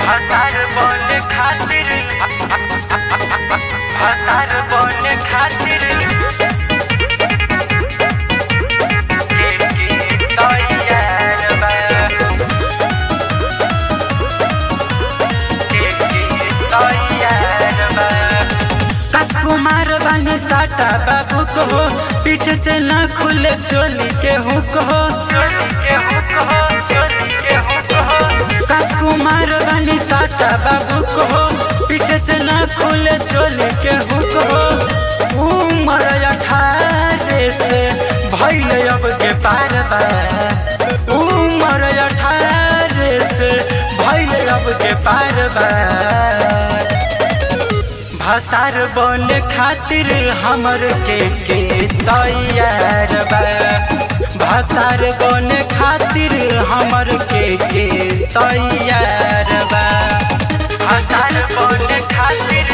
हतार बने खातिर हतार बने खातिर के के तैयार बा के के तैयार बा कुमार बानी साटा बाबू को हो पीछे से ना खुले चोली के हुक हो चोली के हुक हो चोली के हुक हो कुमार बानी साटा बाबू को हो पीछे से ना खुले चोली के हुक हो उम्र अठारह से भैल अब के पार बा उम्र अठारह से भैल अब के पार बा भतार बने खातिर हमर के के तैयार बा भतार बने खातिर हमर के के तैयार बा हतार बने खातिर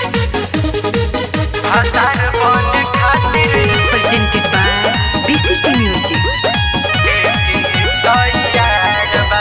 हतार बने खातिर presented by BCT Music. के के तैयार बा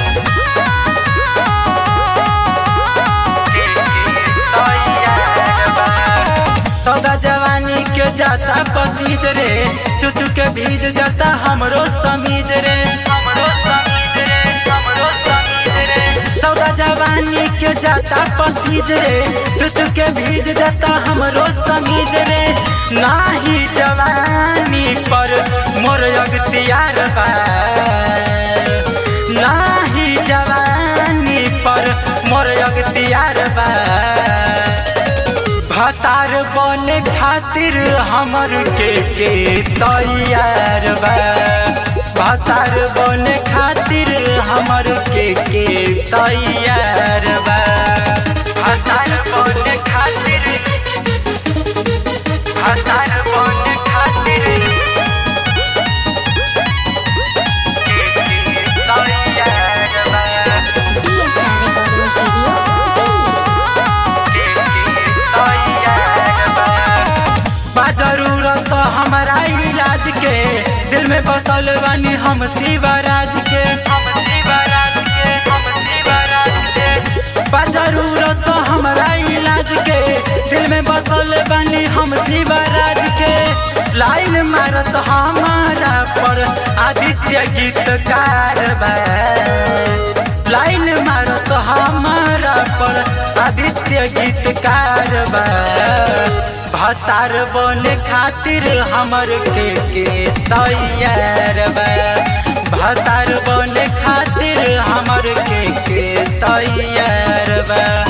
के के तैयार बा सौदा जवानी के जाता पसीज रे चुचु के भीज जाता हमरो समीज रे हमरो समीज रे हमरो समीज रे सौदा जवानी के जाता पसीज रे चुचु के भीज जाता हमरो समीज रे नाही जवानी पर मोर अगतियार बा नाही जवानी पर मोर अगतियार बा भतार बने खातिर हमर के के तैयार बा भतार बने खातिर हमर के के तैयार बा हतार बने खातिर हतार बने खातिर के के तैयार बा के के तैयार बा बा जरूरत हमारा इलाज के दिल में बसल बानी हम शिवराज के हम शिवराज के हम शिवराज के बा जरूरत हमारा इलाज के दिल में बसल बानी हम शिवराज के लाइन मारत हमारा पर आदित्य गीतकार बा लाइन मारत हमारा पर आदित्य गीतकार बा भतार बने खातिर हमर के के तैयार बा भतार बने खातिर हमर के के तैयार बा